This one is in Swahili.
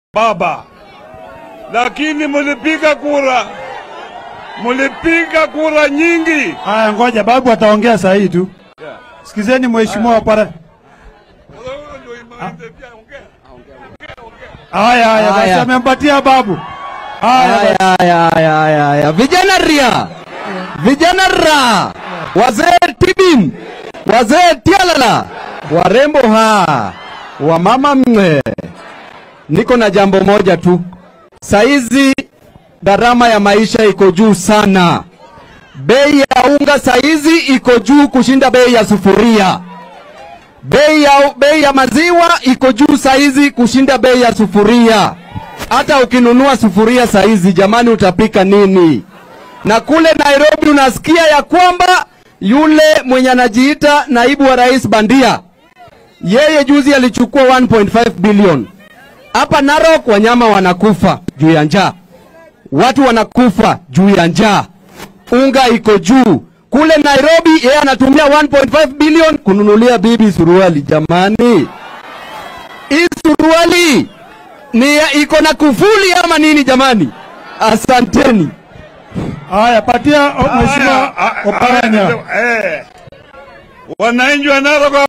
baba, lakini mulipiga kura, mulipiga kura nyingi. Haya, ngoja babu ataongea saa hii tu. Sikizeni mheshimiwa para. Haya, haya, basi Haya. amempatia babu. Haya, basi. Haya, haya, haya, haya, haya. Vijana ria, vijana ra, wazee tibim, wazee tialala, warembo ha, wamama mwe. Niko na jambo moja tu, saizi gharama ya maisha iko juu sana. Bei ya unga saizi iko juu kushinda bei ya sufuria. Bei ya, bei ya maziwa iko juu saizi kushinda bei ya sufuria. Hata ukinunua sufuria saizi, jamani, utapika nini? Na kule Nairobi unasikia ya kwamba yule mwenye anajiita naibu wa rais bandia, yeye juzi alichukua 1.5 bilion. Hapa Narok wanyama wanakufa juu ya njaa, watu wanakufa juu ya njaa, unga iko juu. Kule Nairobi yeye anatumia 1.5 bilion kununulia bibi suruali. Jamani, hii suruali ni ya- iko na kufuli ama nini? Jamani, asanteni. Haya, patia o- mheshimiwa Haya, Oparanya. eh, wananchi wa Narok